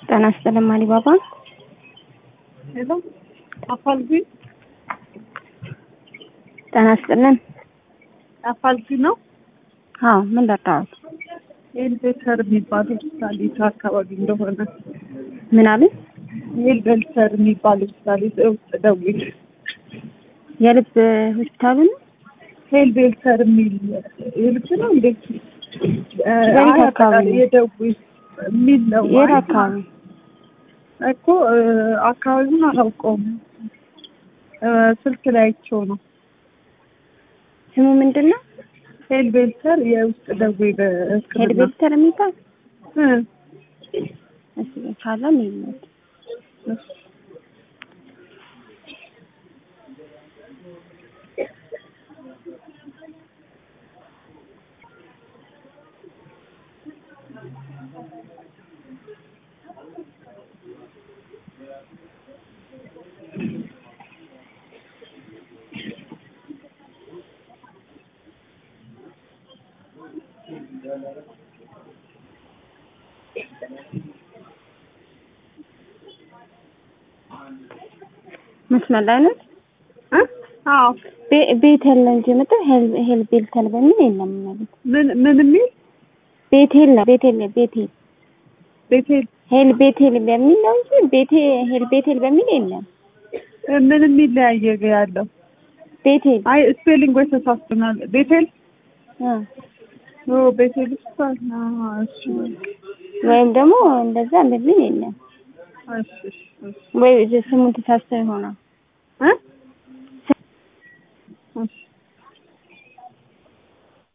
ጤና ይስጥልኝ አሊባባ። ሄሎ አፋልጉ ጤና ይስጥልኝ። አፋልጉ ነው። አዎ ምን ላጣሁት? ኤልቤተር የሚባል ሆስፒታል የት አካባቢ እንደሆነ ምን አሉኝ? ኤልቤተር የሚባል ሆስፒታል ውስጥ ደውል። የልብ ሆስፒታሉ ነው። ሄልቤልተር የሚል የልብ ነው እንዴት? የት አካባቢ ነው? የደውል የሚል ነው። የት አይ፣ አካባቢ? እኮ አካባቢውን አላውቀውም። ስልክ ላይ አይቼው ነው። ስሙ ምንድን ነው? ሄልቤልተር የውስጥ ደዌ በሕክምና ሄድቤልተር የሚባል እ እሺ፣ ካለም ይመት መስመር ላይ ነው። እ አዎ ቤ- ቤቴል ነው እንጂ የመጣው ሄል ሄልቤልተር በሚል የለም ማለት ምን ምን የሚል ቤቴል ነው። ቤቴል ቤቴል ቤቴል ሄል ቤቴል በሚል ነው እንጂ ቤቴ ሄል ቤቴል በሚል የለም። ምን የሚለያየ ያለው? ቤቴል አይ ስፔሊንግ ወይ ተሳስተናል። ቤቴል አ ኦ ቤቴል ሆስፒታል አዎ እሺ ወይም ደግሞ እንደዛ በሚል የለም እሺ እሺ እሺ ወይ ስሙን ተሳስተው ይሆናል። እ እሺ